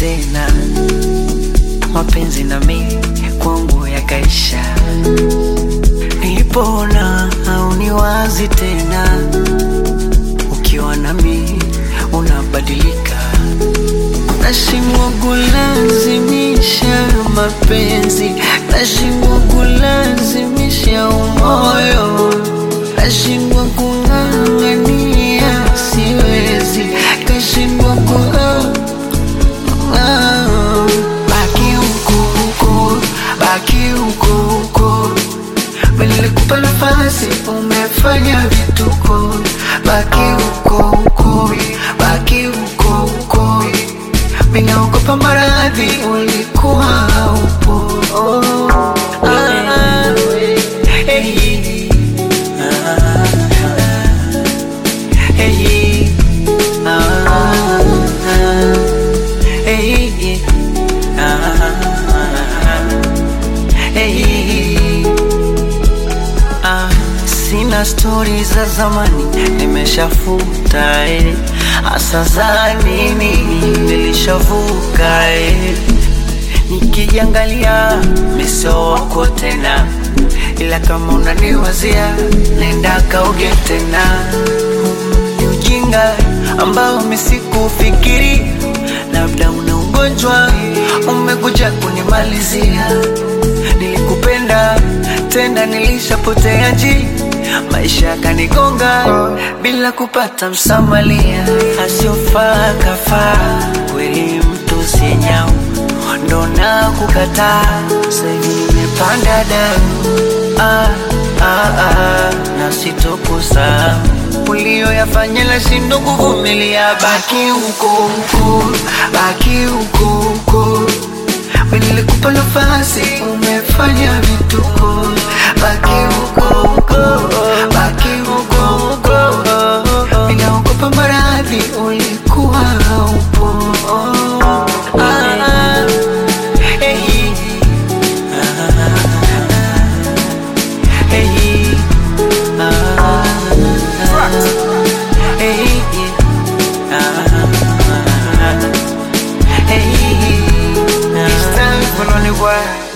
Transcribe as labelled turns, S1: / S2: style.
S1: tena, mapenzi na mimi kwangu yakaisha. Nilipoona hauni wazi tena, ukiwa nami unabadilika, nashindwa kulazimisha mapenzi, nashindwa kulazimisha umoyo, nashindwa kung'ang'ania, siwezi, kashindwa ku Ah, baki huko huko, baki huko huko. Mimi nilikupa nafasi, umefanya vituko. Baki huko huko, baki huko huko. Mimi naogopa maradhi, ulikuwa haupo. Oh, ah, hey, ah, hey, ah, hey, ah, hey. Ah, sina stori za zamani nimeshafuta eh. Asa za nini nilishavuka eh. Nikijiangalia miso wako tena, ila kama unaniwazia nenda kauge tena. Ni ujinga ambao misikufikiri, labda una ugonjwa umekuja kunimalizia. Nilikupenda tena, nilishapotea njia, maisha yakanigonga bila kupata msamalia. Asiofaa kafaa, kweli mtu si nyau, ndo na kukataa. Sasa hivi nimepanda damu ah, ah, ah, na sitokusahau ulioyafanya nashindwa kuvumilia. Baki huko huko, baki huko huko. Mimi nilikupa nafasi, umefanya vituko. Baki huko huko, baki huko huko. Mimi naogopa maradhi, ulikuwa haupo. Ah, hey, ah, hey, ah, hey, ah, hey. It's time for lonely boy.